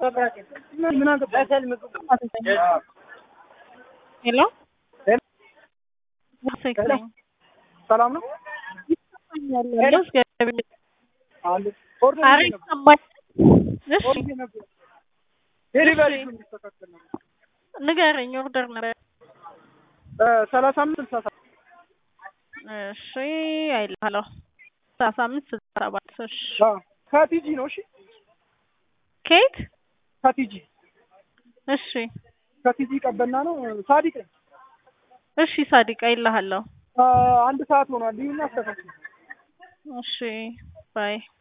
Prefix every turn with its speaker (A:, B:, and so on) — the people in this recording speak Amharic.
A: ሄሎ
B: ሰላም ነው።
A: ያለው እግዚአብሔር
B: አንድ ኦርደር
A: ኧረ
B: ነበር
A: ይሰማል። እሺ
B: ኦርደር ነበር ዴሊቨሪ እንዲስተካከል ነው።
A: ንገረኝ። ኦርደር ነበር።
B: ሰላሳ አምስት ስልሳ ሰባት
A: እሺ አይልሃለሁ። ሰላሳ አምስት ስልሳ ሰባት እሺ
B: አዎ፣ ከቲጂ ነው። እሺ
A: ኬት
B: ከቲጂ
A: እሺ
B: ከቲጂ ቀበና ነው። ሳዲቅ ነኝ።
A: እሺ ሳዲቃ ይልሃለሁ።
B: አንድ ሰዓት ሆኗል። ይሁን አስተካክል።
A: እሺ ባይ